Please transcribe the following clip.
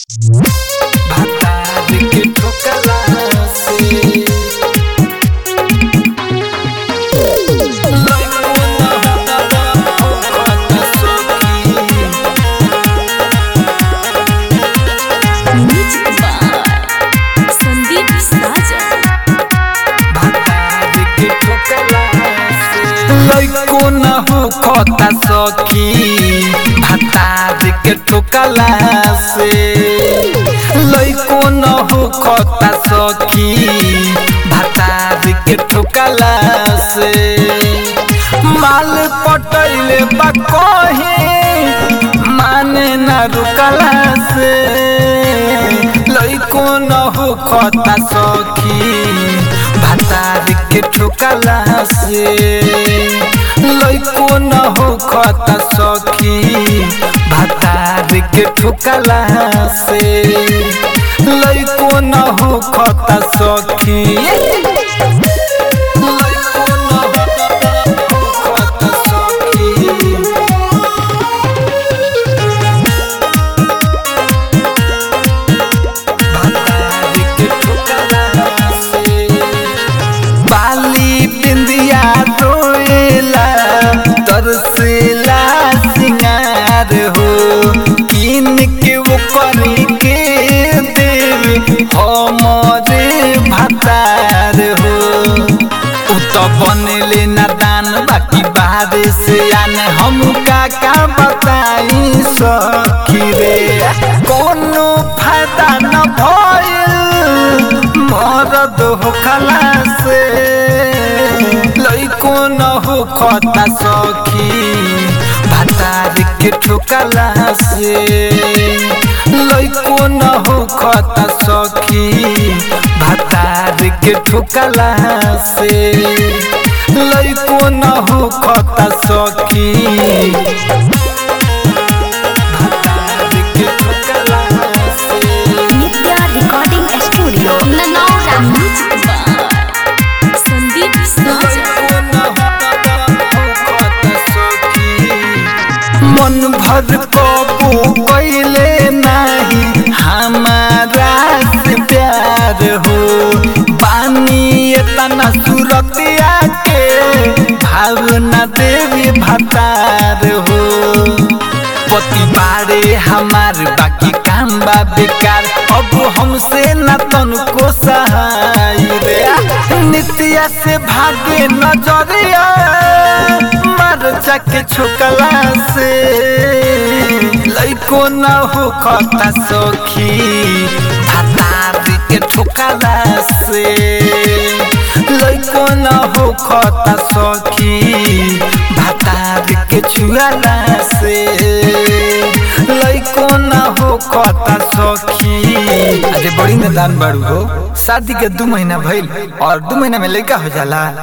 भातार के ठोकला से Music by Sandeep Sajan. लैको न हो खता सखी भातार के ठोकला से लैको न हो खता सखी भातार के ठोकला से माल पटैले बा कहे माने न रुकला से लैको न हो खता सखी भातार के ठोकला से लैको न हो खता सखी भातार के ठोकला से लैको न हो खता सखी लैको न हो खता सखी भातार के ठोकला से बाली बिंदिया रोएला तरसेला सिंगार हो किन के वो करी के देव हमरे भातार हो उ तो बनले ना दान बाकी बाहर से आने हम का का बताई सखी रे कोनो फायदा न भइल मरद हो खला से लइको न हो खता सखी भातार के ठोकला से लइको न हो खता सखी भातार के ठोकला से लइको न हो खता सखी भातार के ठोकला से Nitya Recording Studio. Nanaura. Music by Sandeep Sajan. मन भर कबू कैले नहीं हमारा से प्यार हो बानी इतना सुरतिया के भावना देवी भतार हो पति बारे हमार बाकी काम बा बेकार अब हमसे न तनको सहाय रे नित्या से भागे नजरिया मर जाके छोकला से लइको न हो खता सखी भातार के ठोकला से लइको न हो खता सखी भातार के छुआला से लइको न हो खता सखी अरे बड़ी मैदान बाड़ू हो शादी के दू महीना भइल और दू महीना में लड़का हो जाला